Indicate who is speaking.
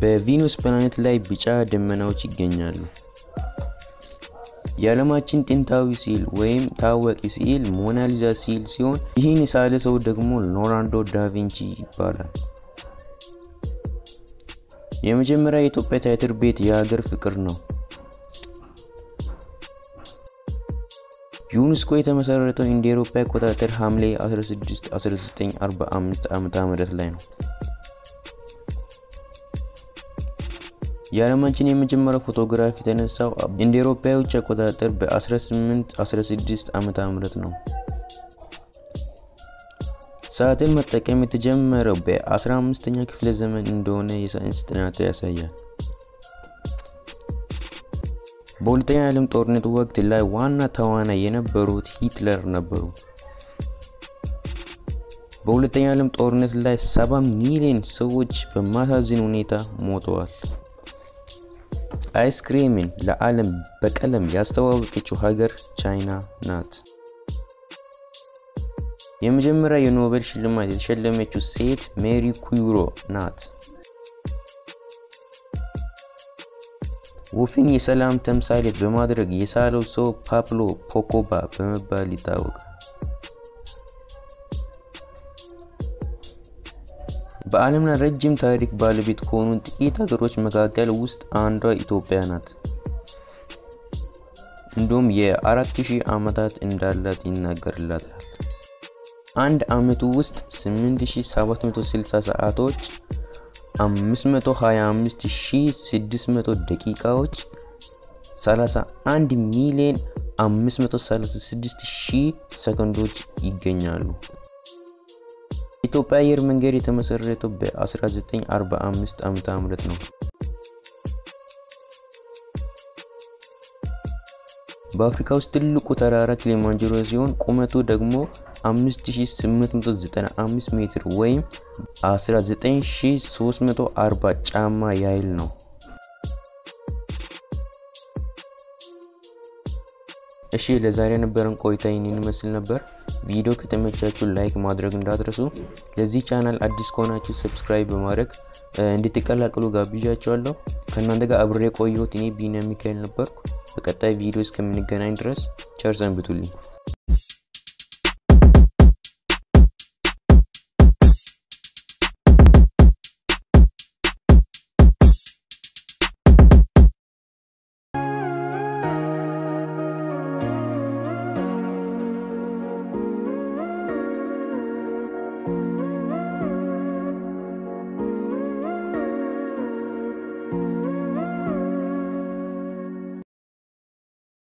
Speaker 1: በቪኑስ ፕላኔት ላይ ቢጫ ደመናዎች ይገኛሉ። የዓለማችን ጥንታዊ ስዕል ወይም ታዋቂ ስዕል ሞናሊዛ ስዕል ሲሆን ይህን የሳለ ሰው ደግሞ ሊዮናርዶ ዳቪንቺ ይባላል። የመጀመሪያ የኢትዮጵያ ቲያትር ቤት የሀገር ፍቅር ነው። ዩኔስኮ የተመሰረተው እንደ አውሮፓ አቆጣጠር ሐምሌ 16 1945 ዓ.ም ላይ ነው። የዓለማችን የመጀመሪያው ፎቶግራፍ የተነሳው እንደ አውሮፓውያን አቆጣጠር በ1816 ዓመተ ምህረት ነው። ሰዓትን መጠቀም የተጀመረው በ15ኛ ክፍለ ዘመን እንደሆነ የሳይንስ ጥናት ያሳያል። በሁለተኛ የዓለም ጦርነት ወቅት ላይ ዋና ተዋናይ የነበሩት ሂትለር ነበሩ። በሁለተኛ የዓለም ጦርነት ላይ 70 ሚሊዮን ሰዎች በማሳዝን ሁኔታ ሞተዋል። አይስክሬምን ለዓለም በቀለም ያስተዋወቀችው ሀገር ቻይና ናት። የመጀመሪያ የኖቤል ሽልማት የተሸለመችው ሴት ሜሪ ኩሪ ናት። ወፍን የሰላም ተምሳሌት በማድረግ የሳለው ሰው ፓብሎ ፖኮባ በመባል ይታወቃል። በዓለም ላይ ረጅም ታሪክ ባለቤት ከሆኑ ጥቂት ሀገሮች መካከል ውስጥ አንዷ ኢትዮጵያ ናት። እንዲሁም የ4000 ዓመታት እንዳላት ይናገርላታል። አንድ ዓመቱ ውስጥ 8760 ሰዓቶች፣ 525600 ደቂቃዎች፣ 31 ሚሊዮን 536000 ሰከንዶች ይገኛሉ። የኢትዮጵያ አየር መንገድ የተመሰረተው በ1945 ዓመተ ምህረት ነው። በአፍሪካ ውስጥ ትልቁ ተራራ ኪሊማንጀሮ ሲሆን ቁመቱ ደግሞ 5895 ሜትር ወይም 19340 ጫማ ያህል ነው። እሺ ለዛሬ የነበረን ቆይታ ይህንን ይመስል ነበር። ቪዲዮ ከተመቻችሁ ላይክ ማድረግ እንዳትረሱ። ለዚህ ቻናል አዲስ ከሆናችሁ ሰብስክራይብ በማድረግ እንድትቀላቀሉ ጋብዣችኋለሁ። ከእናንተ ጋር አብሬ ቆየሁት። እኔ ቢኒያም ሚካኤል ነበርኩ። በቀጣይ ቪዲዮ እስከምንገናኝ ድረስ ቸር ሰንብቱልኝ።